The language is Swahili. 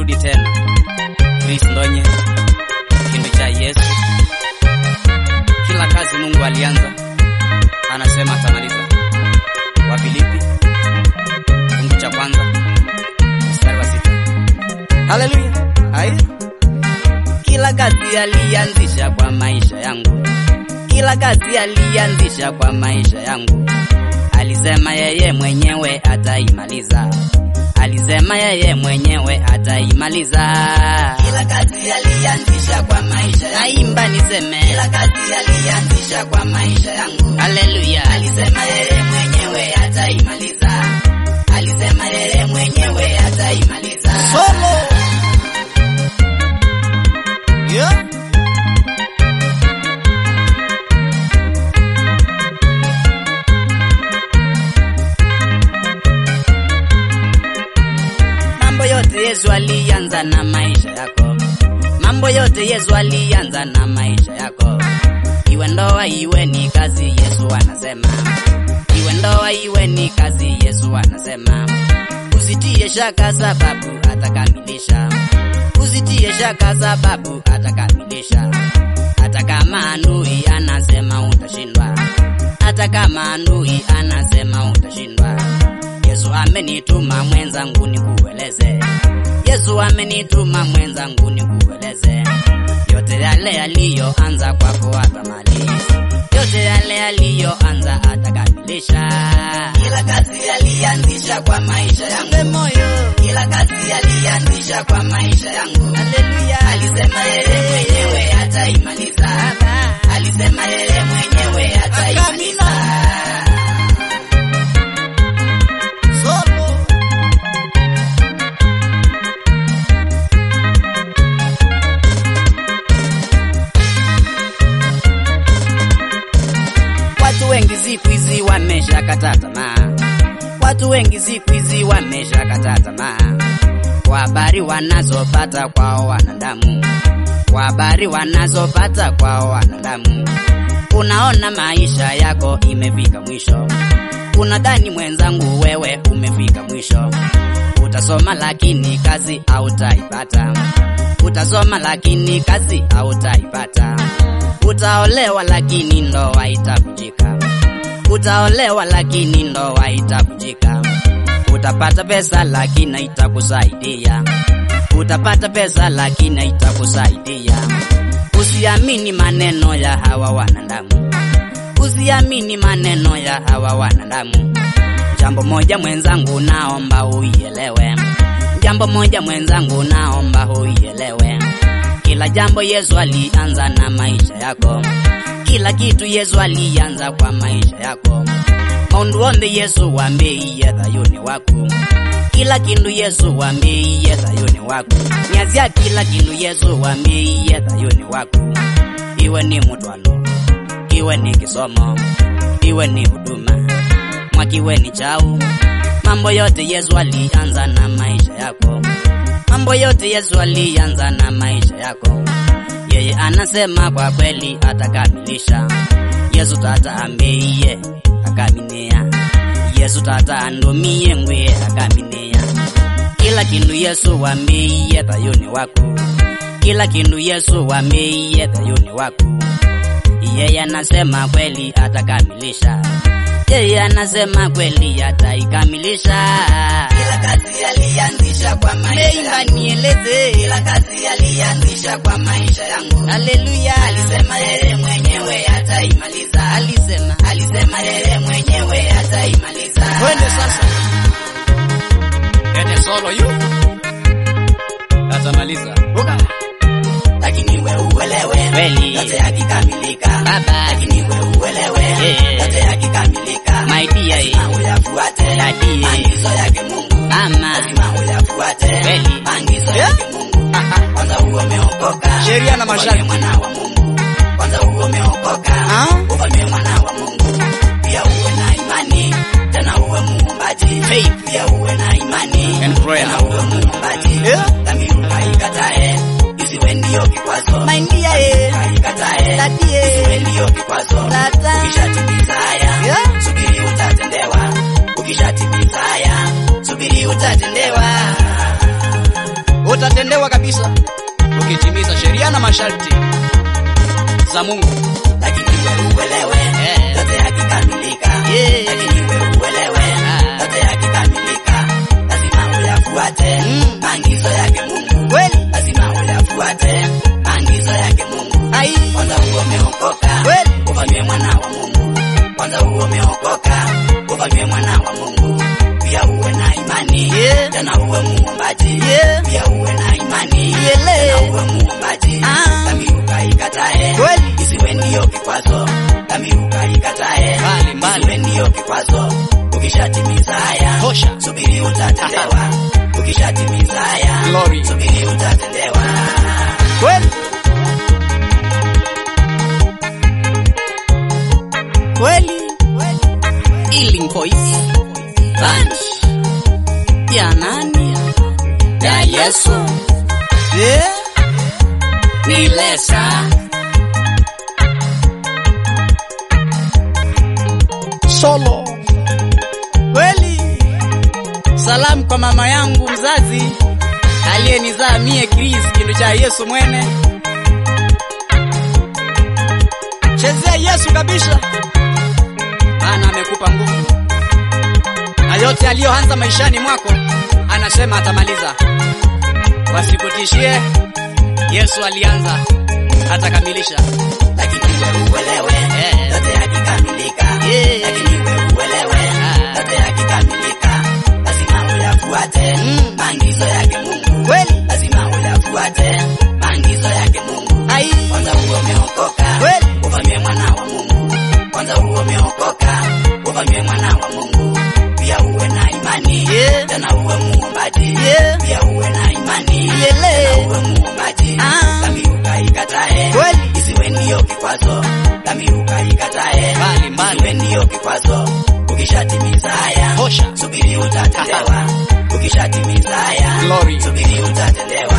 Nimerudi tena Chris Ndonye, kindo cha Yesu. Kila kazi Mungu alianza, anasema atamaliza. Wafilipi fungu cha kwanza mstari wa sita. Haleluya! Ai, kila kazi alianzisha kwa maisha yangu, kila kazi alianzisha kwa maisha yangu, alisema yeye mwenyewe ataimaliza alisema yeye mwenyewe ataimaliza. Kila kazi alianzisha kwa maisha yangu. Naimba niseme, Kila kazi alianzisha kwa maisha yangu. haleluya. Alisema yeye mwenyewe ataimaliza. Alisema yeye mwenyewe ataimaliza. Solo yeah. Mambo yote Yesu alianza na maisha yako. Mambo yote Yesu alianza na maisha yako. Iwe ndoa iwe ni kazi, Yesu anasema. Iwe ndoa iwe ni kazi, Yesu anasema. Usitie shaka sababu atakamilisha. Usitie shaka sababu atakamilisha. Hata kama adui anasema utashindwa. Hata kama adui anasema utashindwa. Yesu amenituma mwenzangu nikueleze. Yesu amenituma mwenzangu nikueleze. Yote yale yaliyoanza kwako atamaliza. Yote yale yaliyoanza atakamilisha. Kila kazi alianzisha kwa maisha yangu. moyo. Kila kazi alianzisha kwa maisha yangu. Haleluya. Alisema yeye mwenyewe ataimaliza. Alisema yeye mwenyewe ataimaliza. Solo. Watu wengi siku hizi wameshakata tamaa. Watu wengi siku hizi wameshakata tamaa. Kwa habari wanazopata kwao wanadamu. Kwa habari wanazopata kwao wanadamu. Unaona maisha yako imefika mwisho. Unadhani mwenzangu wewe umefika mwisho. Utasoma lakini kazi hautaipata. Utasoma lakini kazi hautaipata. Utaolewa lakini ndoa itavunjika. Utaolewa lakini ndoa itavunjika. Utapata pesa lakini haitakusaidia. Utapata pesa lakini haitakusaidia. Usiamini maneno ya hawa wanadamu. Usiamini maneno ya hawa wanadamu. Jambo moja mwenzangu, naomba uielewe. Jambo moja mwenzangu, naomba uielewe. Kila jambo Yesu alianza na maisha yako. Kila kitu Yesu alianza kwa maisha yako. Maundu wonde Yesu wambeiye thayuni waku. Kila kindu Yesu wambeiye thayuni waku. Nyazia kila kindu Yesu wambeiye thayuni waku. Iwe ni mutwano, iwe ni kisomo, iwe ni huduma, mwakiwe ni chau. Mambo yote Yesu alianza na maisha yako. Mambo yote Yesu alianza na maisha yako. Yeye anasema kwa kweli atakamilisha. Yesu tata ambeiye akaminia. Yesu tata andumie ngwe akaminia. Kila kindu Yesu wambeiye thayuni waku. Kila kindu Yesu wambeiye thayuni waku. Yeye anasema kweli atakamilisha. Yeye anasema kweli ataikamilisha. Kila kazi alianzisha kwa maisha Neimba yangu. nieleze. Kila kazi alianzisha kwa maisha yangu. Haleluya. Alisema yeye mwenyewe ataimaliza. Alisema. Alisema yeye mwenyewe ataimaliza. Twende sasa. Ende solo yu. Atamaliza. Uka. Lakini we uelewe. Kweli. Yote yakikamilika. Baba. Lakini we uelewe. Yeah. Yote yakikamilika. My dear. Lazima uyafuate. Daddy. Maagizo yake Mungu. Mama. Lazima uyafuate. Kweli. Maagizo Yeah. yake Mungu. Kwanza uwe umeokoka. Sheria na masharti. Ufalme mwana wa Mungu. Kwanza uwe umeokoka. Ah? Ufalme mwana wa Mungu. Pia uwe na imani. Tena uwe muumbaji. Faith. Pia uwe na imani. And prayer. Tena uwe muumbaji. Yeah. Dhamiri ukaikatae. Isiwe ndio kikwazo. My dear, eh. Ukaikatae. Daddy, eh. Isiwe ndio kikwazo. Tata. Ukishatimiza haya. Yeah. Subiri utatendewa. Ukishatimiza haya. Subiri utatendewa. Utatendewa. utatendewa kabisa, ukitimiza sheria na masharti za Mungu. lakini wewe uelewe Eh. yote yakikamilika Yeah. lakini wewe uelewe Ah. yote yakikamilika lazima uyafuate Mm. maagizo yake Mungu Kweli lazima uyafuate maagizo yake Mungu ai, kwanza huo umeokoka Kweli. ufanywe mwana wa Mungu kwanza huo umeokoka ufanywe mwana wa Mungu pia uwe na imani Yeah. tena uwe muombaji Yeah. pia uwe na imani Yele. tena uwe muombaji Ah. dhambi ukaikatae Kweli. isiwe ndiyo kikwazo dhambi ukaikatae Mbali, mbali. isiwe ndiyo kikwazo ukishatimiza haya Tosha. subiri utatendewa ukishatimiza haya Glory. subiri utatendewa kweli kweli, Healing Voice Bunch ya nani? ya Yesu Eh? ni lesa solo kweli. Salamu kwa mama yangu mzazi aliyenizaa mie Chris kindu cha Yesu mwene. Chezea Yesu kabisa, maana amekupa nguvu na yote aliyoanza maishani mwako anasema atamaliza. Wasikutishie, Yesu alianza atakamilisha. lakini wewe uelewe Eh. yote yakikamilika Yeah. lakini wewe uelewe Ah. yote yakikamilika lazima uyafuate Mm. maagizo yake Mungu Kweli lazima uyafuate maagizo yake Mungu ai, kwanza huo umeokoka Kweli. ufanywe mwana wa Mungu kwanza huo umeokoka ufanywe mwana wa Mungu pia uwe na imani Yeah. tena uwe muombaji Yeah. pia uwe na imani Yele. tena uwe muombaji Ah. dhambi ukaikatae Kweli. isiwe ndiyo kikwazo dhambi ukaikatae Mbali, mbali. isiwe ndiyo kikwazo ukishatimiza haya Tosha. subiri utatendewa ukishatimiza haya Glory. subiri utatendewa